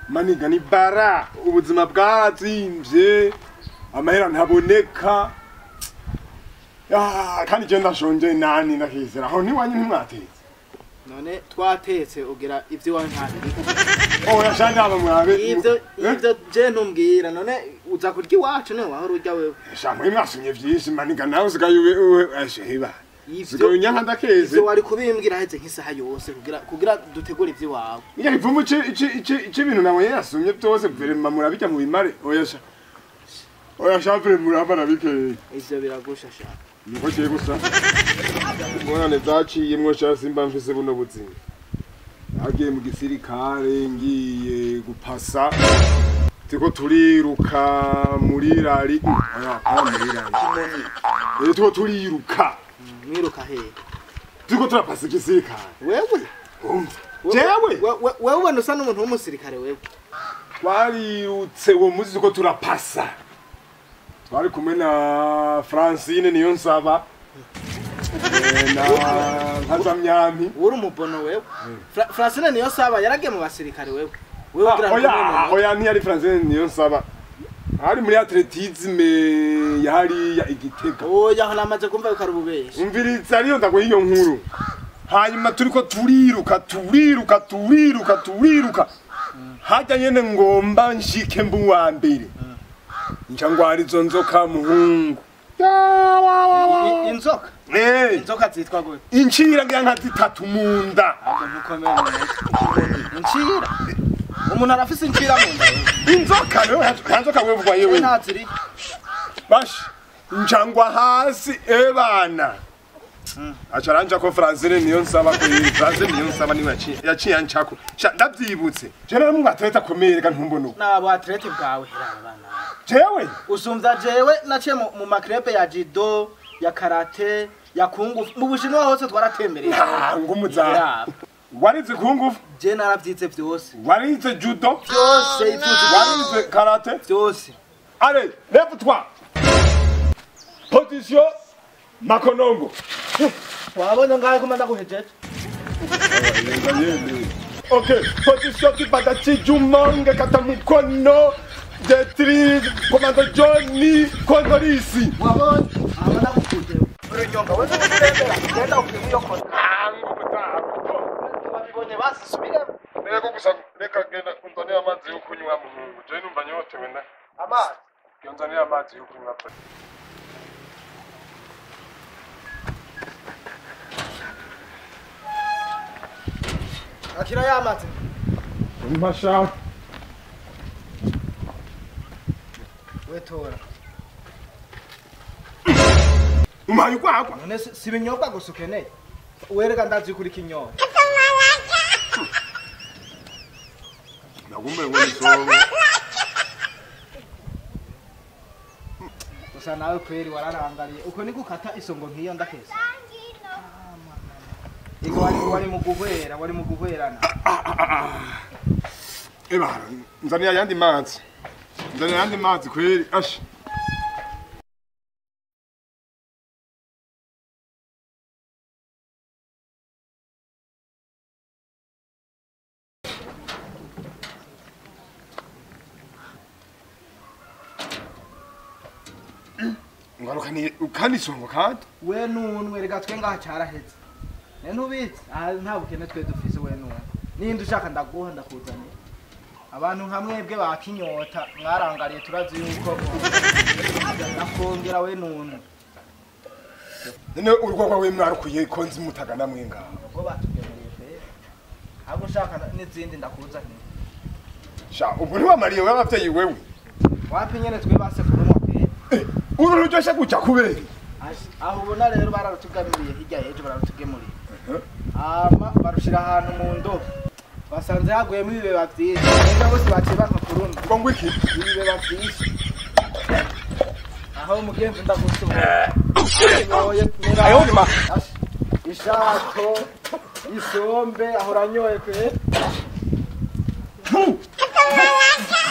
maniga ni bara ubuzima bwarazimvye amahera ntaboneka Ah, kandi je ndashonje nani ndakizera aho ntiwanyu ntimwatetse none twatetse ugira ivyo iwawe ntabiri oya shanje aba mwabe ivyo ivyo je ntumbwira none uza kurya iwacu niwe wahora urya wewe shamwe mwasumye vyinshi maniga nawe usigaye ube ube asheba ivyo usigaye unyanka ndakeze ivyo wari kubimbwira heze nk'isaha yose kugira kugira dutegure ivyo iwawe iya ivumu ici ici ici ici ibintu nawe yasumye byose vrema murabijya mu bimare oya sha oya sha vrema murabana bikeye ivyo biragusha sha niko kiye gusa ingorane zaciyemwo sha simba mfise buno buzima nagiye mu gisirikare ngiye gupasa turiko turiruka muri rari oya kwa muri rari Eh, turiko turiruka mwiruka hehe turiko turapasa igisirikare wewe umva jewe We- we- wewe ubona usa n'umuntu w'umusirikare wewe twarirutse uwo munsi turiko turapasa twari kumwe na francine niyo nsaba eh, na nkazamyampi uri umubono wewe Fra- francine niyo saba yaragiye mu basirikare wewe wewe ugira ngo oya umwe oya ntiyari francine niyo nsaba hari muri atletisme yahariya igitega oya aho namaze kumva yuko ari ububeshi umviriza ariyo ndaguha iyo nkuru hanyuma turiko turiruka turiruka turiruka turiruka hajya nyene ngomba nshike mbu wa mbere nca ngwara izo nzoka muhungu I- inzoka Eh, inzoka zitwa gute incira ngira nka zitatu mu nda ahubwo ntukomere mu mutwe incira umuntu arafise incira mu nda wewe. inzoka rero nta nzoka wevugwa we yewe ntaziri bashi nca ngwa hasi ebana aca aranja ko francine niyo nsaba ko francine niyo nsaba niwe yaciye yaciye ancako Sha, ndavyibutse je rero mwatereta akomeye reka ntumbone uko nabo atlete bwawe heraba bana jewe usumvya jewe naciye mu- mu makrepe ya jido ya karate ya kungu mu bushinwa hose twaratembereye Ah, ngumuza Heraba. warize kungufu je naravyize vyose warize judo vyose ivyuzi warize karate vyose allez lève toi position makonongo wabonye ngahe kuma ndaguhejeje ok position kibada chijumonge kata mukono detri komando joni kondorisi wabonye aba ndagukuje urunyonga wewe urembera genda ukwiye iyo kona wabibonye basi subiremo reka gusa reka genda unzanire amazi yo kunywa muhungu je numva nyotewe na amazi unzanire amazi yo kunywa pe akira y'amazi mpasha wetora umpaye ukwagwa none si si ibinyobwa gusa ukeneye wereka ndazi kuri kinyobwa nagumbe ngo nisobe gusa nawe kweri wararangariye uko ni gukata isongo nk'iyo ndakese Ego wari wari mu guhwera wari mu guhwerana eba nzanire ayandi mazi nzanire ayandi mazi kweri ashi ngaruka ukandi songo kandi we nunwe reka twe ngaha caraheze ne ntubizi aha nta bukene twe dufise we nunwe ninde ushaka ndaguha ndakuzanira abantu nka mwebwe bakinyota mwarangariye turazi yuko nakongera we nunwe none urugo rwawe mwarukuye ko nzi mutagana mwe ngaho ubwo batugemuriye pe ahubwo ushaka n'izindi ndakuzanira sha ubwo ntiwamariye wewe abavyeyi wewe wapi nyene twe base kurumwa pe Eh, uru ruryoshe guca kubera Ashi, aho ubona rero bararutugamiriye hirya y'ejo bararutugemuriye ama barushira ahantu mu ndobo basanze haguyemo ibibeba vyinshi neza bose baciye banka kurundi ngo ngwiki ibibeba vyinshi aho umugenzi ndagusura Ashoboye kumera- Ayo ni ma- Ashi, ishato isombe aho uranyoye kwe Fu!